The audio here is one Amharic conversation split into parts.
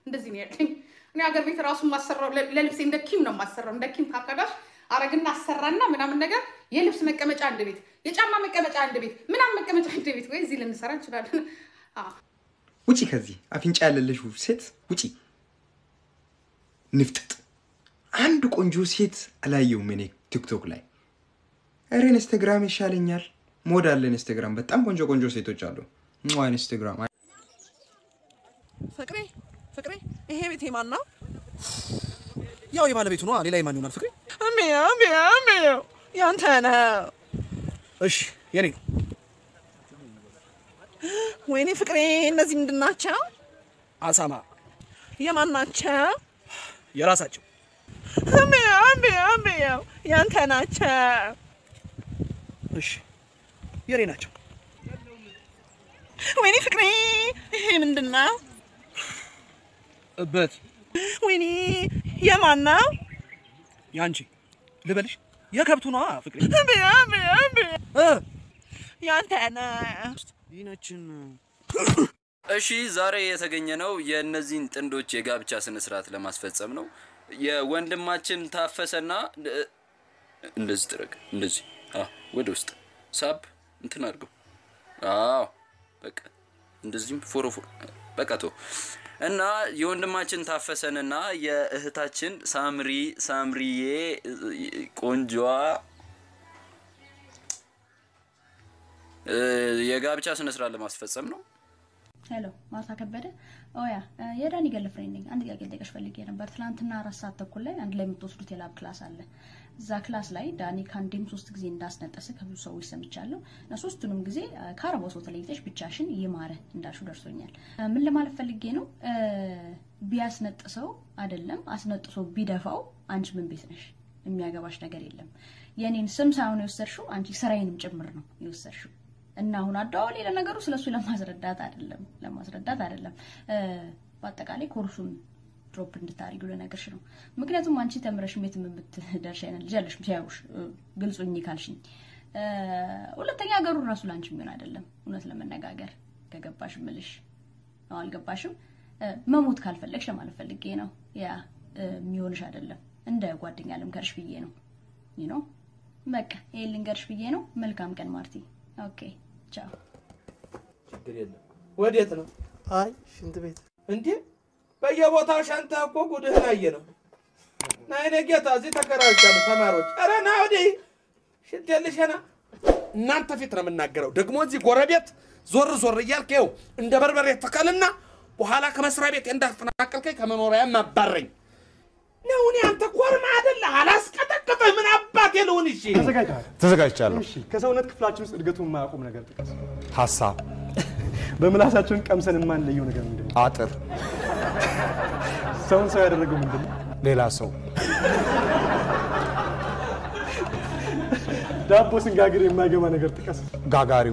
እንደዚህ ነው ያለኝ። እኔ ሀገር ቤት ራሱ ማሰራው ለልብሴ እንደ ኪም ነው ማሰራው። እንደ ኪም ካርካዳሽ አረግና አሰራና ምናምን ነገር የልብስ መቀመጫ አንድ ቤት፣ የጫማ መቀመጫ አንድ ቤት፣ ምናምን መቀመጫ አንድ ቤት። ወይ እዚህ ልንሰራ እንችላለን። አዎ ውጪ ከዚህ አፍንጫ ያለልሽ ሴት ውጪ። ንፍጥጥ አንድ ቆንጆ ሴት አላየውም እኔ ቲክቶክ ላይ። ኧረ ኢንስታግራም ይሻለኛል። ሞድ አለ ኢንስታግራም፣ በጣም ቆንጆ ቆንጆ ሴቶች አሉ። ሟ ኢንስታግራም ፍቅሬ ፍቅሬ፣ ይሄ ቤት የማን ነው? ያው የባለቤቱ ነው። ሌላ የማን ይሆናል? ፍቅሬ እሚያው እሚያው እሚያው ያንተ ነው። እሺ የኔ ነው። ወይኔ ፍቅሬ፣ እነዚህ ምንድን ናቸው? አሳማ። የማን ናቸው? የራሳቸው። እሚያው እሚያው እሚያው ያንተ ናቸው። እሺ የኔ ናቸው። ወይኔ ፍቅሬ፣ ይሄ ምንድን ነው? እበት። ወይኔ የማን ነው? ያንቺ ልበልሽ? የከብቱ ነዋ ፍቅሬ። እ ያንተ ነው። ይህነችን እሺ ዛሬ የተገኘ ነው የእነዚህን ጥንዶች የጋብቻ ስነ ስርዓት ለማስፈጸም ነው። የወንድማችን ታፈሰና እ- እንደዚህ ጥረግ፣ እንደዚህ አዎ፣ ወደ ውስጥ ሳብ እንትን አድርገው። አዎ በቃ እንደዚህም ፎሮፎር በቃ ቶ እና የወንድማችን ታፈሰንና የእህታችን ሳምሪ ሳምሪዬ ቆንጆዋ እ፣ የጋብቻ ስነ ስርዓት ለማስፈጸም ነው። ሄሎ ማርታ ከበደ ኦያ የዳኒ ገል ፍሬንድ ነኝ። አንድ ጥያቄ ልጠይቅሽ ፈልጌ ነበር። ትናንትና አራት ሰዓት ተኩል ላይ አንድ ላይ የምትወስዱት የላብ ክላስ አለ። እዛ ክላስ ላይ ዳኒ ከአንዴም ሶስት ጊዜ እንዳስነጠሰ ከብዙ ሰዎች ሰምቻለሁ እና ሶስቱንም ጊዜ ከአረባው ሰው ተለይተሽ ብቻሽን ይማረ እንዳልሹ ደርሶኛል። እ፣ ምን ለማለት ፈልጌ ነው እ፣ ቢያስነጥሰው አይደለም አስነጥሶ ቢደፋው አንቺ ምን ቤት ነሽ? የሚያገባሽ ነገር የለም። የኔን ስም ሳይሆን የወሰድሽው አንቺ ስራዬንም ጭምር ነው የወሰድሽው። እና አሁን አደዋወሌ ለነገሩ ስለሱ ለማስረዳት አይደለም ለማስረዳት አይደለም እ፣ በአጠቃላይ ኮርሱን ድሮፕ እንድታደርጊ ልነግርሽ ነው። ምክንያቱም አንቺ ተምረሽ የት የምትደርሽ አይነት ልጅ አለሽ ሲያዩሽ እ፣ ግልጹኝ ካልሽኝ እ፣ ሁለተኛ ሀገሩ ራሱ ለአንቺ የሚሆን አይደለም። እውነት ለመነጋገር ከገባሽ ምልሽ ነው አልገባሽም። እ፣ መሞት ካልፈለግሽ ለማለት ፈልጌ ነው። ያ እ፣ የሚሆንሽ አይደለም። እንደ ጓደኛ ልምከርሽ ብዬ ነው። ይህ ነው በቃ ይሄን ልንገርሽ ብዬ ነው። መልካም ቀን ማርቲ። ኦኬ ቻው። ችግር የለም። ወዴት ነው? አይ ሽንት ቤት። እንዴ በየቦታው ሸንተህ እኮ ጉድህን አየ ነው። ና የኔ ጌታ፣ እዚህ ተከራይቻለሁ ተማሪዎች። ኧረ ና ወዲህ ሽንት የልሸና እናንተ ፊት ነው የምናገረው። ደግሞ እዚህ ጎረቤት ዞር ዞር እያልክ ይኸው እንደ በርበሬ ተከልና በኋላ ከመስሪያ ቤት እንዳፈናቀልከኝ ከመኖሪያ ማባረኝ ነው። እኔ አንተ ኮርማ አይደለ አላስቀጠቅጥህ ምን አባቴ ልሁን? እሺ ተዘጋጅቻለሁ። እሺ ከሰውነት ክፍላችን ውስጥ እድገቱን የማያቆም ነገር ጥቀስ። ሀሳብ፣ በምላሳችን ቀምሰን የማንለየው ነገር ምንድን ነው? አጥር፣ ሰውን ሰው ያደረገው ምንድን ነው? ሌላ ሰው፣ ዳቦ ስንጋግር የማይገባ ነገር ጥቀስ። ጋጋሪው፣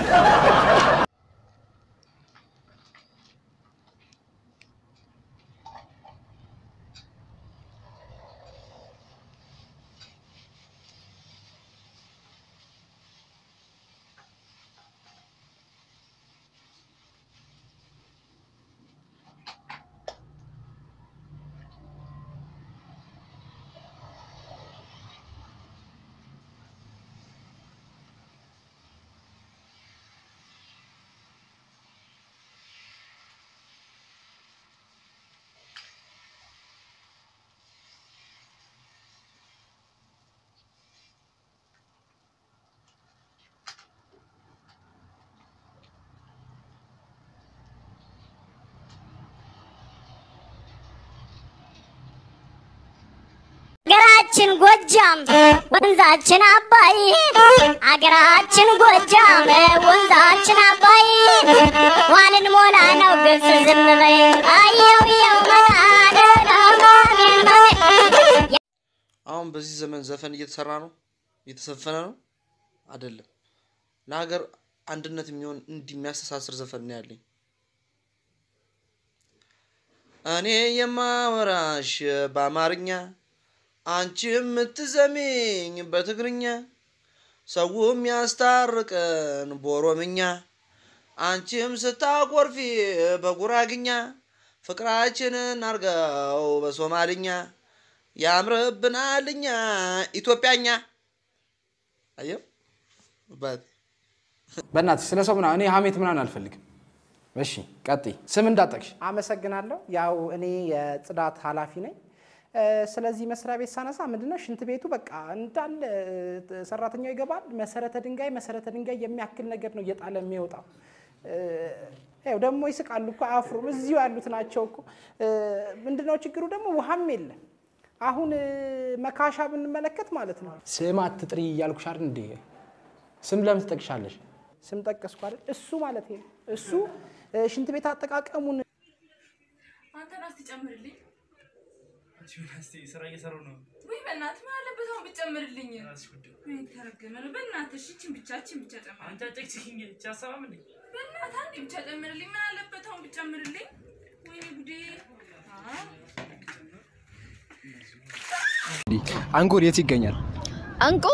አገራችን ጎጃም ወንዛችን አባይ አገራችን ጎጃም ወንዛችን አባይ ዋንን ሞላ ነው ግብጽ ዝም በይ አየው የው አሁን በዚህ ዘመን ዘፈን እየተሰራ ነው፣ እየተዘፈነ ነው አይደለም። ለሀገር አንድነት የሚሆን እንዲህ የሚያስተሳስር ዘፈን ነው ያለኝ። እኔ የማወራሽ በአማርኛ አንቺ የምትዘሚኝ በትግርኛ ሰው የሚያስታርቀን በኦሮምኛ አንቺም ስታኮርፊ በጉራግኛ ፍቅራችንን አርገው በሶማልኛ ያምርብናልኛ ኢትዮጵያኛ። አየው ባት በእናትሽ ስለ ሰው ምናምን እኔ ሀሜት ምናምን አልፈልግም። እሺ ቀጥይ። ስም እንዳጠቅሽ አመሰግናለሁ። ያው እኔ የጽዳት ኃላፊ ነኝ። እ፣ ስለዚህ መስሪያ ቤት ሳነሳ ምንድነው ሽንት ቤቱ በቃ እንዳለ እ፣ ሰራተኛው ይገባል። መሰረተ ድንጋይ መሰረተ ድንጋይ የሚያክል ነገር ነው እየጣለ የሚወጣው። እ፣ ያው ደግሞ ይስቃሉ እኮ አያፍሩም። እዚሁ ያሉት ናቸው እኮ። እ፣ ምንድነው ችግሩ ደግሞ ውሃም የለም። አሁን እ፣ መካሻ ብንመለከት ማለት ነው ስም አትጥሪ እያልኩሽ አይደል እንዴ? ስም ለምን ትጠቅሻለሽ? ስም ጠቀስኩ አይደል? እሱ ማለት ነው እሱ እ፣ ሽንት ቤት አጠቃቀሙን አንተን እስቲ ጨምርልኝ። ስራ እየሰራሁ ነው። ወይ በእናትህ ምን አለበት አሁን ብትጨምርልኝ? ወይ ተረገመ ነው። በእናትህ እሺ፣ ይህችን ብቻ ይህችን ብቻ ጨምር። አንቺ አጨቅጭቅኝ እቺ አሰማም እንዴ? በእናትህ አንዴ ብቻ ጨምርልኝ። ምን አለበት አሁን ብትጨምርልኝ? ወይኔ ጉዴ! አ አንጎል የት ይገኛል? አንቁ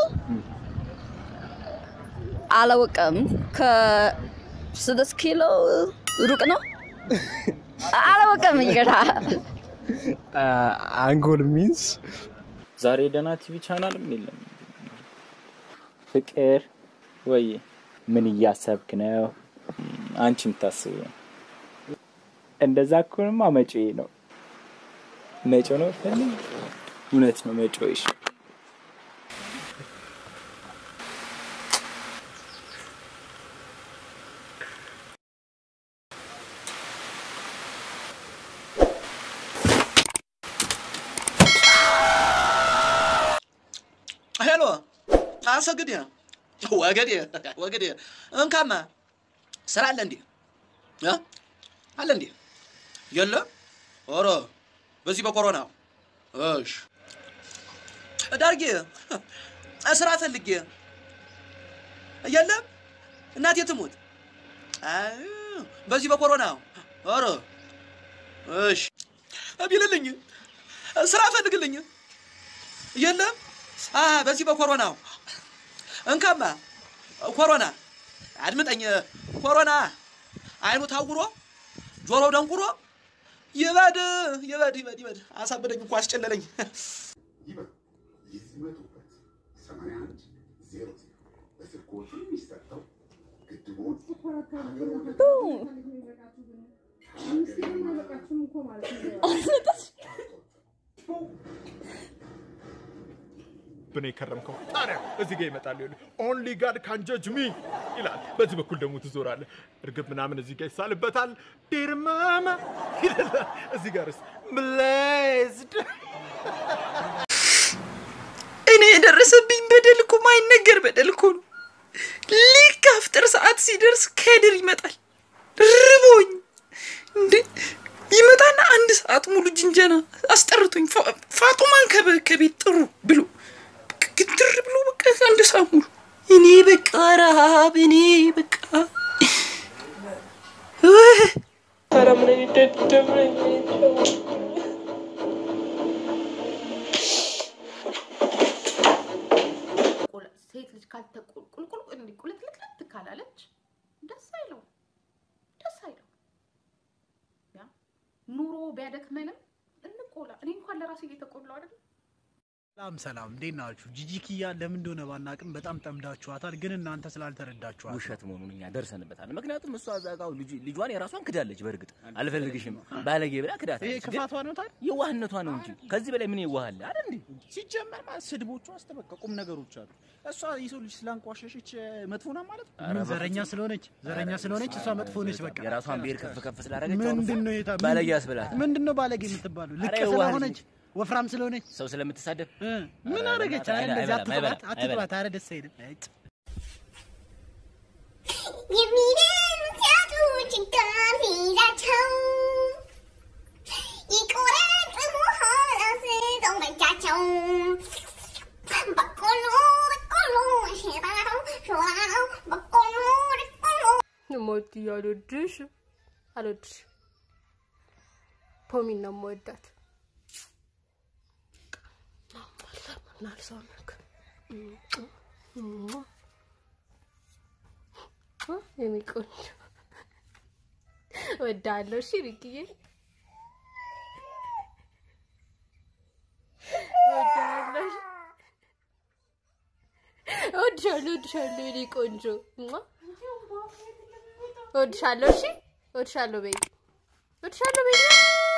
አላወቀም። ከስድስት ኪሎ ሩቅ ነው። አላወቀም። ይገዳ አንጎል ሚንስ ዛሬ ደህና ቲቪ ቻናልም የለም። ፍቅር ወይ ምን እያሰብክ ነው? አንቺ የምታስብ እንደዛ ከሆነማ መጪው ነው መጪው ነው ፈልግ እውነት ነው መጪው ይሽ ሄሎ አሰግድ ወገዴ ወገዴ እንካማ ስራ አለ እንዴ እ? አለ እንዴ የለም ኧረ በዚህ በኮሮና እሽ ዳርጌ ስራ ፈልጌ የለም እናቴ ትሙት አይ፣ በዚህ በኮሮና ኧረ እሽ ቢልልኝ ስራ ፈልግልኝ የለም አ በዚህ በኮሮናው እንካማ ኮሮና አድምጠኝ ኮሮና አይኑ ታውሮ ጆሮ ደንቁሮ ይበድ ይበድ ይበድ ይበድ አሳበደኝ እኮ አስጨለለኝ ብን የከረምከው ታዲያ እዚህ ጋር ይመጣል። ኦንሊ ጋድ ካን ጀጅ ሚ ይላል። በዚህ በኩል ደግሞ ትዞራለህ። እርግብ ምናምን እዚህ ጋር ይሳልበታል። ዲርማማ ይላል። እዚህ ጋርስ ብሌዝድ እኔ የደረሰብኝ በደል እኮ ማይነገር በደል እኮ ነው። ልክ አፍጥር ሰዓት ሲደርስ ከድር ይመጣል። ርቦኝ እንዴ ይመጣና አንድ ሰዓት ሙሉ ጅንጀና አስጠርቶኝ ፋ- ፋጡማን ከበ- ከቤት ጥሩ ብሎ ግድር ብሎ በቃ አንድ ሰዓት ሙሉ እኔ በቃ ረሃብ እኔ በቃ ኧረ ምን አይነት ደደብ ነኝ። ቁል- ሴት ልጅ ካልተቁልቁል እንዲህ ቁልትልትልት ካላለች ደስ አይለው ደስ አይለው። ያ ኑሮ ቢያደክመንም እንቆላ። እኔ እንኳን ለራሴ እየተቆላው አይደል ሰላም ሰላም፣ እንዴት ናችሁ? ጂጂኪያ ለምን እንደሆነ ባናቅም በጣም ጠምዳችኋታል፣ ግን እናንተ ስላልተረዳችኋት ውሸት መሆኑን እኛ ደርሰንበታል። ምክንያቱም እሷ እዛ ጋር ልጅ- ልጇን የራሷን ክዳለች። በእርግጥ አልፈልግሽም ባለጌ ብላ ክዳታለች። ይሄ ክፋቷ ነው ታዲያ? የዋህነቷ ነው እንጂ ከዚህ በላይ ምን የዋህ አለ አይደል እንዴ? ሲጀመር ማለት ስድቦቹ አስተበቃ ቁም ነገሮች አሉ። እሷ የሰው ልጅ ስላንቋሸሸች መጥፎ ናት ማለት ነው? ኧረ ምን ዘረኛ በፍጹም። ስለሆነች ዘረኛ ኧረ ስለሆነች እሷ መጥፎ ነች። በቃ የራሷን ብሔር ከፍ ከፍ ስላደረገች አሁን ምንድን ነው የታ- ባለጌ ያስብላታል። ምንድን ነው ባለጌ የምትባለው? ኧረ ልቅ የዋህ ልጅ ስለሆነች ወፍራም ስለሆነች ሰው ስለምትሳደብ ምን አደረገች? አይ እንደዚህ አትጥባት፣ አትጥባት። ኧረ ደስ አይልም። እጭ የሚደምሲያቶች ጋር ይዛቸው ይቆረጥሙሃል አንስተው በእጃቸው በቆሎ በቆሎ ሽራው ሽራው በቆሎ በቆሎ እሞትዬ አልወድሽም አልወድሽም። ፖሚን ነው የምወዳት። ናልሰውነክ የኔ ቆንጆ እወድሃለሁ። እሺ ሪክዬ እወድሃለሁ። እወድሻለሁ፣ እወድሻለሁ የኔ ቆንጆ። እማ። እወድሻለሁ። እሺ፣ እወድሻለሁ በይ፣ እወድሻለሁ በይ።